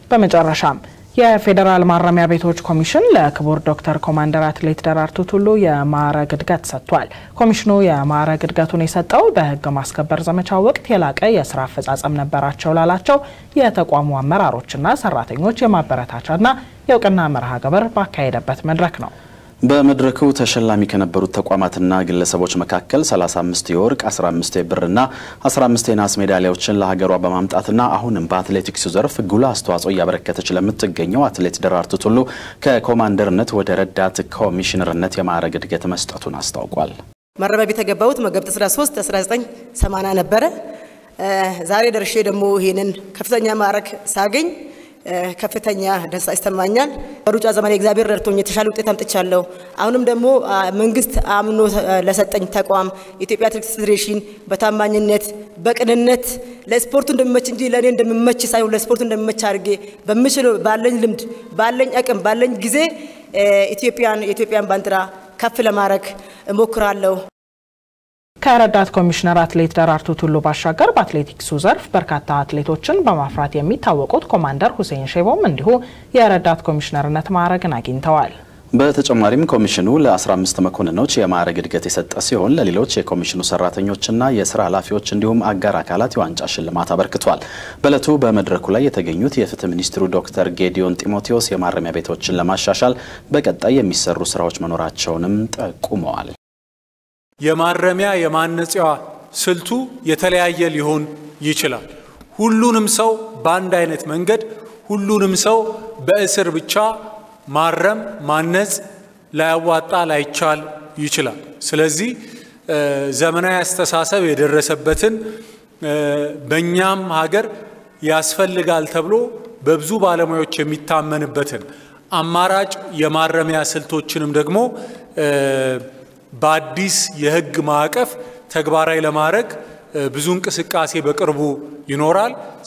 በመጨረሻም የፌዴራል ማረሚያ ቤቶች ኮሚሽን ለክቡር ዶክተር ኮማንደር አትሌት ደራርቱ ቱሉ የማዕረግ እድገት ሰጥቷል። ኮሚሽኑ የማዕረግ እድገቱን የሰጠው በሕግ ማስከበር ዘመቻ ወቅት የላቀ የስራ አፈጻጸም ነበራቸው ላላቸው የተቋሙ አመራሮችና ሰራተኞች የማበረታቻና የእውቅና መርሃ ግብር ባካሄደበት መድረክ ነው። በመድረኩ ተሸላሚ ከነበሩት ተቋማትና ግለሰቦች መካከል 35 የወርቅ 15 የብርና 15 የናስ ሜዳሊያዎችን ለሀገሯ በማምጣትና አሁንም በአትሌቲክሱ ዘርፍ ጉልህ አስተዋጽኦ እያበረከተች ለምትገኘው አትሌት ደራርቱ ቱሉ ከኮማንደርነት ወደ ረዳት ኮሚሽነርነት የማዕረግ እድገት መስጠቱን አስታውቋል። ማረሚያ ቤት የገባሁት መጋቢት 13 1980 ነበረ። ዛሬ ደርሼ ደግሞ ይሄንን ከፍተኛ ማዕረግ ሳገኝ ከፍተኛ ደስታ ይሰማኛል። በሩጫ ዘመን እግዚአብሔር ረድቶኝ የተሻለ ውጤት አምጥቻለሁ። አሁንም ደግሞ መንግስት አምኖ ለሰጠኝ ተቋም የኢትዮጵያ አትሌቲክስ ፌዴሬሽን በታማኝነት በቅንነት ለስፖርቱ እንደሚመች እንጂ ለእኔ እንደሚመች ሳይሆን ለስፖርቱ እንደሚመች አድርጌ በምችለው ባለኝ ልምድ፣ ባለኝ አቅም፣ ባለኝ ጊዜ ኢትዮጵያን የኢትዮጵያን ባንዲራ ከፍ ለማድረግ እሞክራለሁ። ከረዳት ኮሚሽነር አትሌት ደራርቱ ቱሉ ባሻገር በአትሌቲክሱ ዘርፍ በርካታ አትሌቶችን በማፍራት የሚታወቁት ኮማንደር ሁሴን ሼቦም እንዲሁ የረዳት ኮሚሽነርነት ማዕረግን አግኝተዋል። በተጨማሪም ኮሚሽኑ ለ15 መኮንኖች የማዕረግ እድገት የሰጠ ሲሆን ለሌሎች የኮሚሽኑ ሰራተኞችና የስራ ኃላፊዎች እንዲሁም አጋር አካላት የዋንጫ ሽልማት አበርክቷል። በእለቱ በመድረኩ ላይ የተገኙት የፍትህ ሚኒስትሩ ዶክተር ጌዲዮን ጢሞቴዎስ የማረሚያ ቤቶችን ለማሻሻል በቀጣይ የሚሰሩ ስራዎች መኖራቸውንም ጠቁመዋል። የማረሚያ የማነጽያ ስልቱ የተለያየ ሊሆን ይችላል። ሁሉንም ሰው በአንድ አይነት መንገድ ሁሉንም ሰው በእስር ብቻ ማረም ማነጽ ላያዋጣ ላይቻል ይችላል። ስለዚህ ዘመናዊ አስተሳሰብ የደረሰበትን በእኛም ሀገር ያስፈልጋል ተብሎ በብዙ ባለሙያዎች የሚታመንበትን አማራጭ የማረሚያ ስልቶችንም ደግሞ በአዲስ የሕግ ማዕቀፍ ተግባራዊ ለማድረግ ብዙ እንቅስቃሴ በቅርቡ ይኖራል።